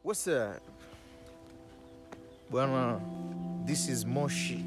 What's up? Bwana, this is Moshi.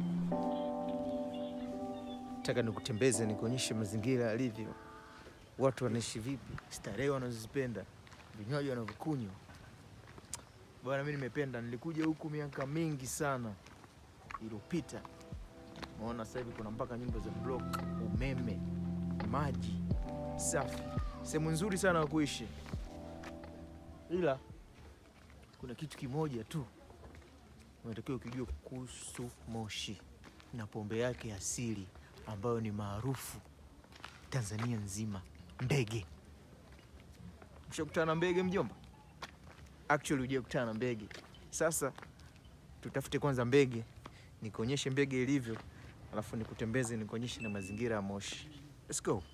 Nataka nikutembeze nikuonyeshe mazingira yalivyo, watu wanaishi vipi, starehe wanazozipenda, vinywaji wanavyokunywa. Bwana, mi nimependa, nilikuja huku miaka mingi sana iliyopita. Naona sasa hivi kuna mpaka nyumba za block, umeme, maji safi, sehemu nzuri sana ya kuishi, ila kuna kitu kimoja tu unatakiwa ukijua kuhusu Moshi na pombe yake asili ambayo ni maarufu Tanzania nzima, mbege. Ushakutana na mbege mjomba? Actually hujakutana na mbege. Sasa tutafute kwanza mbege, nikuonyeshe mbege ilivyo, alafu nikutembeze, nikuonyeshe na mazingira ya Moshi. Let's go.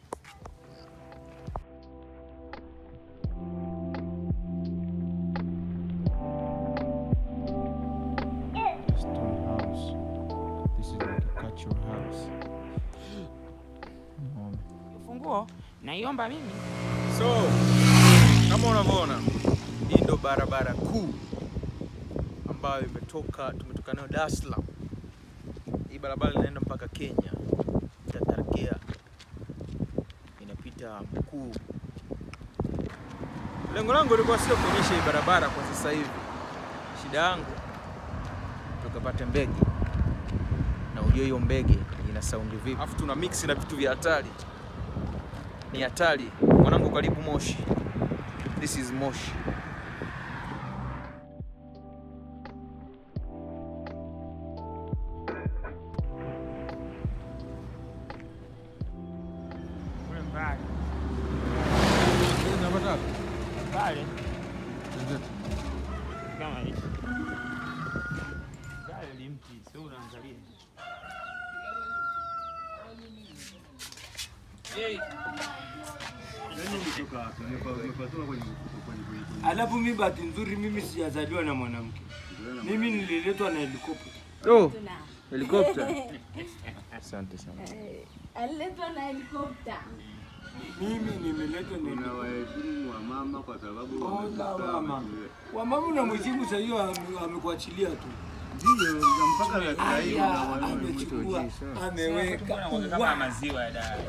Stone house. This is like a cultural house. Unaona? Funguo naiomba mimi. So, kama unavyoona, hii ndo barabara kuu ambayo imetoka tumetoka nayo Dar es Salaam. Hii barabara inaenda mpaka Kenya, itatarkia inapita mkuu. Lengo langu lilikuwa sio kuonyesha hii barabara kwa sasa hivi, shida yangu tukapate mbege na ujue hiyo mbege ina saundi vipi, alafu tuna mix na vitu vya hatari ni hatari mwanangu, karibu Moshi. This is Moshi. Kule mbali. Pale kama hivi. Pale limti, sio unaangalia. Hey, Alafu mi bahati nzuri mimi sijazaliwa na mwanamke, mimi nililetwa na helikopta. Oh, helikopta. Asante sana. aliletwa na helikopta. Mimi nimeletwa na helikopta. Unawaheshimu wamama kwa sababu Oh, wamezaa wamama. wamekulia. Wamama unamheshimu saa hiyo ame- amekuachilia tu. Ndio, na mpaka dakika hii Aya, unawaona amechukua sana. ameweka mbona kama Wa! maziwa ya dawa.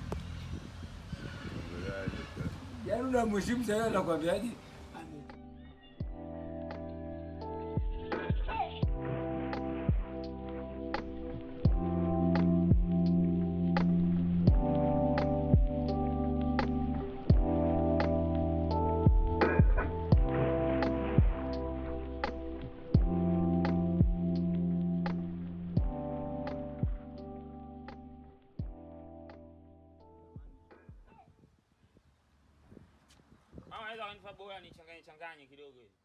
yaani unamheshimu saa hiyo anakwambiaje? Ame- Mama anaweza kunipa bora nichanganye changanye kidogo hivi.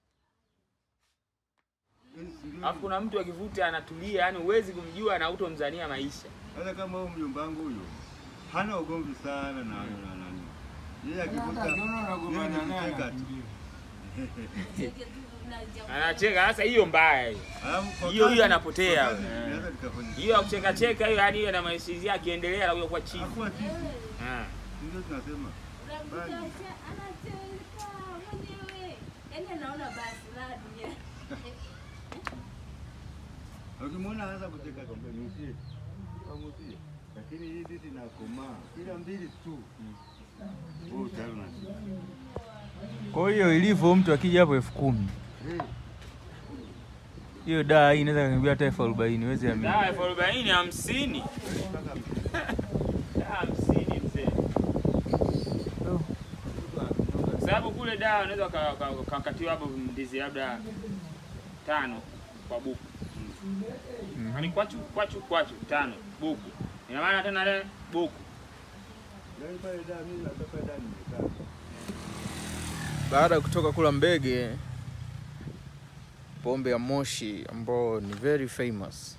Ndio. Alafu kuna mtu akivuta anatulia, yani huwezi kumjua na utomzania maisha. Sasa kama huyu mjomba wangu huyo hana ugomvi sana na na nani. Yeye akivuta Hata akiona unagombana yeye ni naye kucheka tu. anakimbia. Anacheka sasa, hiyo mbaya hiyo. Alafu kwa Hiyo- hiyo kazi- anapotea. kwa kazi Eh. inaweza likafanya- Hiyo ya kucheka cheka hiyo, yani hiyo na maisha akiendelea na kuwa chifu. Hakuwa chifu. Ah. Ndio tunasema. Unamkuta asha- anacheka mwenyewe, yaani anaona basi raha dunia. Ukimwona anaanza kucheka kamusie. Kamusie. Lakini hii diti inakomaa. Kila mbili tu. Oh, tayari unasikia. Kwa hiyo ilivyo, mtu akija hapo elfu kumi Eh, hiyo daa hii inaweza kaniambia hata elfu arobaini huwezi amini. Dawa elfu arobaini hamsini. Dawa hamsini mzee. Kwa sababu kule dawa unaweza uka- uka- ukakatiwa hapo ndizi labda tano kwa buku. Yaani kwachu kwachu kwachu tano buku. Ina maana tena le buku. yaani pale da mimi natoka da nimekaa. Baada ya kutoka kula mbege, pombe ya Moshi ambao ni very famous,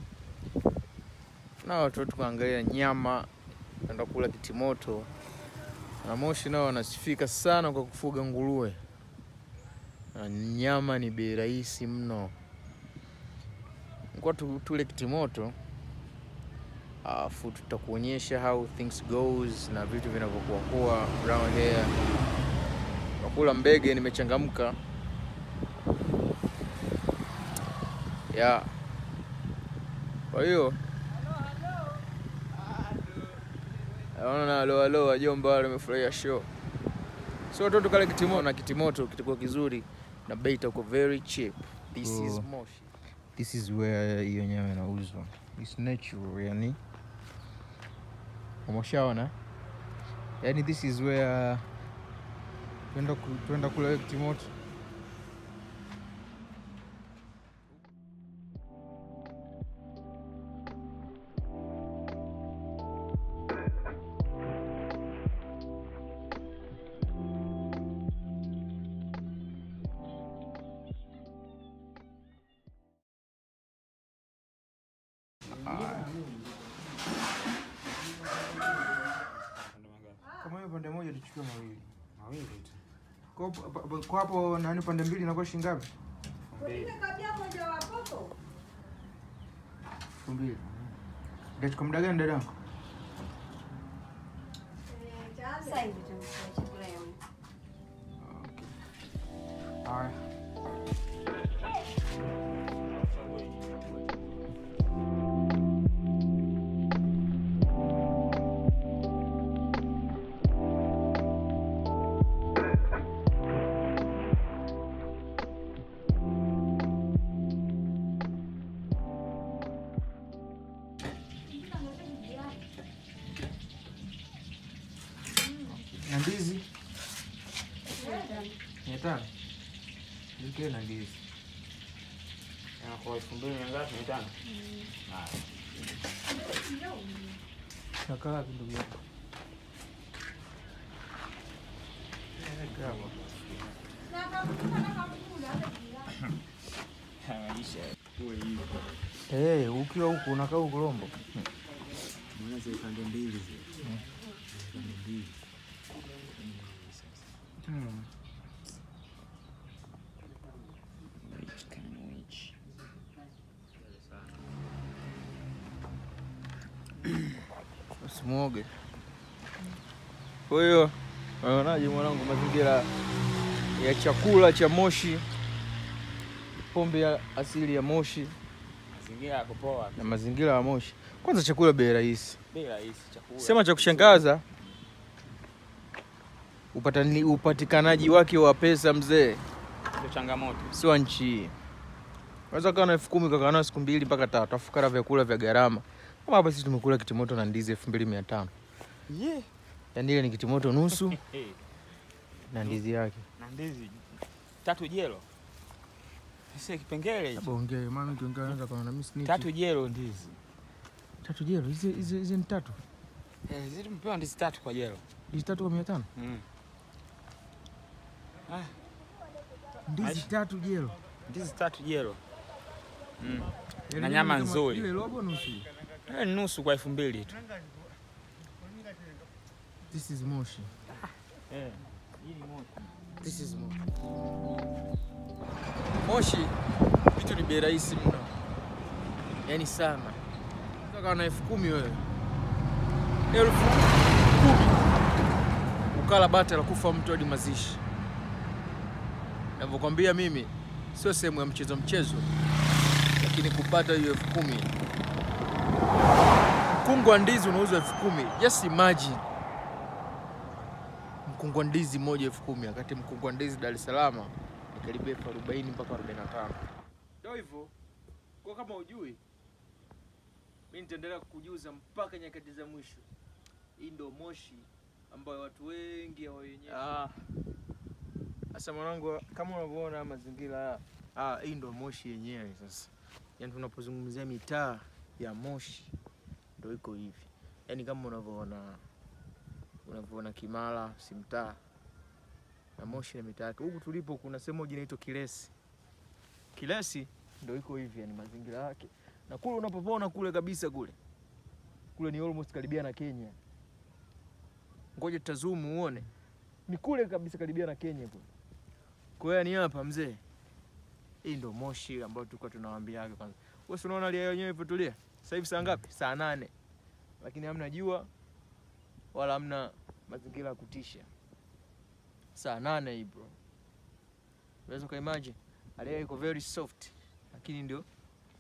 na watu tukaangalia nyama, enda kula kitimoto, na Moshi nao wanasifika sana kwa kufuga nguruwe, na nyama ni bei rahisi mno. Kwa tu, tule kitimoto alafu tutakuonyesha how things goes na vitu vinavyokuwa kuwa around here. Nakula mbege, nimechangamka yeah. Kwa hiyo naona na alo alo wajomba wale wamefurahia show. So watoto kale kitimoto na kitimoto kitakuwa kizuri na bei itakuwa very cheap. This is Oh. Moshi. This is where hiyo nyama inauzwa. It's natural yani. Umeshaona? Yani this is where twenda ku, twenda kula hiyo kitimoto. Kama hiyo pande moja tuchukue mawili. Mawili tu. Kwa hapo- pa- pa- kwa hapo nani pande mbili inakuwa shilingi ngapi? Elfu mbili. Itachukua muda gani dadangu? Sasa hivi tunakula chakula ya mtu. Haya. Na ndizi mia tano nikiwe na ndizi Na Kwa elfu mbili mia ngapi? Mia tano. nakaa wapi ndugu yako? Maisha kuwe hivi. Eh, ukiwa huku unakaa huku Rombo. Maana zile pande mbili zile. Pande mbili. Hmm. Which can which? Usimwoge. Kwa hiyo unaonaje mwanangu, mazingira ya chakula cha Moshi, pombe ya asili ya Moshi Mazingira yako poa. na mazingira ya Moshi. Kwanza chakula bei rahisi. Bei rahisi chakula. Sema cha kushangaza upatani, upatikanaji wake wa pesa mzee, Ndio changamoto. sio nchi hii. Unaweza kawa na elfu kumi ukakaa nayo siku mbili mpaka tatu, afu kala vyakula vya gharama kama hapa. Sisi tumekula kitimoto na ndizi elfu mbili mia tano Yeah. yaani ile ni kitimoto nusu Eh, na ndizi yake. na ndizi tatu jelo. Sasa kipengele hicho. Ongea mama, kiongea anaweza kuona na mimi snitch. Tatu jelo ndizi. tatu jero, hizi hizi hizi ni tatu, Eh, zile tumepewa ndizi tatu kwa jelo. ndizi tatu kwa mia tano Mm. Ah, ndizi Aisha. tatu jero. ndizi tatu jelo. Mm. Yaani Na nyama kama nzuri. Ile robo nusu. Eh, ni nusu kwa elfu mbili tu. This is Moshi. Eh. Hii ni moja. This is Moshi. Moshi vitu ni bei rahisi mno, yaani sana. Unataka na elfu kumi wewe, elfu kumi ukala bata la kufa mtu hadi mazishi. Navyokwambia mimi, sio sehemu ya mchezo mchezo, lakini kupata hiyo elfu kumi mkungu wa ndizi unauzwa elfu kumi just imagine mkungu wa ndizi moja elfu kumi wakati mkungu wa ndizi Dar es Salaam ni karibia elfu arobaini mpaka arobaini na tano Ndio hivyo, kwa kama ujui, mi nitaendelea kukujuza mpaka nyakati za mwisho. Hii ndio Moshi ambayo watu wengi hawayenyewe. Sasa mwanangu, kama unavyoona mazingira haya, ah, hii ndio Moshi yenyewe. Sasa yaani tunapozungumzia mitaa ya Moshi ndio iko hivi, yaani kama unavyoona unavyoona Kimara si mtaa na Moshi na mitaa yake. Huku tulipo kuna sehemu moja inaitwa Kilesi. Kilesi ndio iko hivi, yani mazingira yake, na kule unapoona kule kabisa kule kule ni almost karibia na Kenya. Ngoja tutazumu uone, ni kule kabisa karibia na Kenya kule. Kwa hiyo ni hapa mzee, hii ndio Moshi ambayo tulikuwa tunawaambiaga kwanza. Wewe si unaona hali ya yenyewe ipotulia sasa hivi saa ngapi? Saa nane, lakini hamna jua wala hamna mazingira ya kutisha. Saa nane hii bro, unaweza ukaimagine hali yake iko very soft, lakini ndio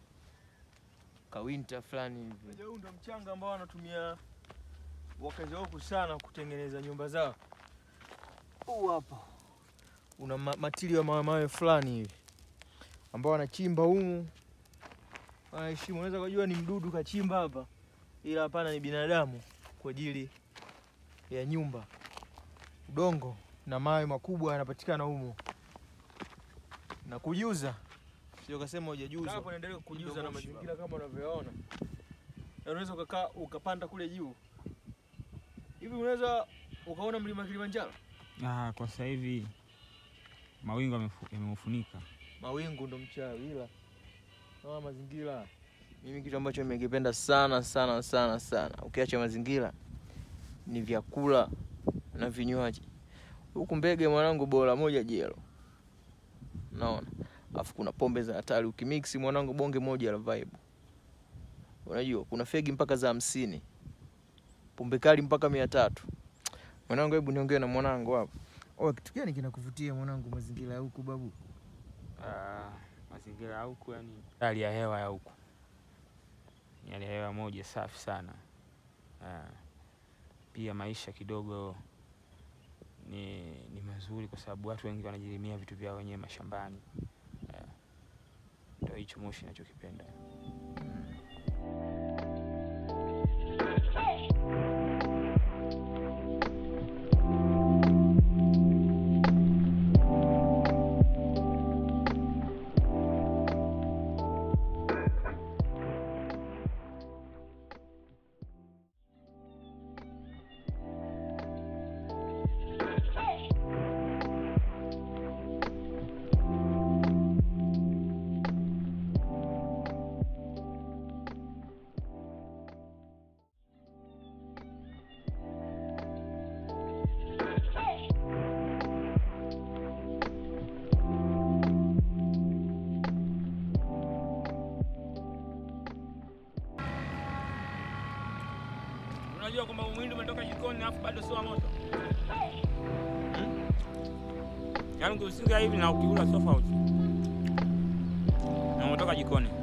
kawinta fulani hivi. Unajua huu ndo mchanga ambao wanatumia wakazi wa huku sana kutengeneza nyumba zao. Huu hapa una ma matili ya mawe mawe fulani hivi ambao wanachimba humu, wanaheshimu. Unaweza kujua ni mdudu kachimba hapa, ila hapana, ni binadamu kwa ajili ya nyumba. Udongo na mawe makubwa yanapatikana humu na kujuza, sio kasema hujajuza. Hapo naendelea kujuza na Kidogo mazingira kama unavyoona. Na unaweza ukakaa ukapanda kule juu. Hivi unaweza ukaona mlima Kilimanjaro? Ah, kwa sasa hivi mawingu yamefu- yameufunika. mawingu ndo mchawi, ila naona mazingira. Mimi kitu ambacho nimekipenda sana sana sana sana, ukiacha mazingira, ni vyakula na vinywaji. Huku Mbege mwanangu, bora moja jelo, naona alafu kuna pombe za hatari, ukimix mwanangu, bonge moja la vibe. Unajua kuna fegi mpaka za hamsini, pombe kali mpaka mia tatu. Mwanangu, hebu niongee na mwanangu hapo. Oh, kitu gani kinakuvutia mwanangu, mazingira ya huku babu? Ah, mazingira ya huku yani, hali ya hewa ya huku ni hali ya hewa moja safi sana. Ah, pia maisha kidogo ni, ni mazuri kwa sababu watu wengi wanajilimia vitu vyao wenyewe mashambani. Ah, Ndio hicho Moshi nachokipenda. Unajua kwamba mwindi umetoka jikoni alafu bado sio moto. Yaani ukiusinga hivi na ukiula tofauti. Na umetoka jikoni.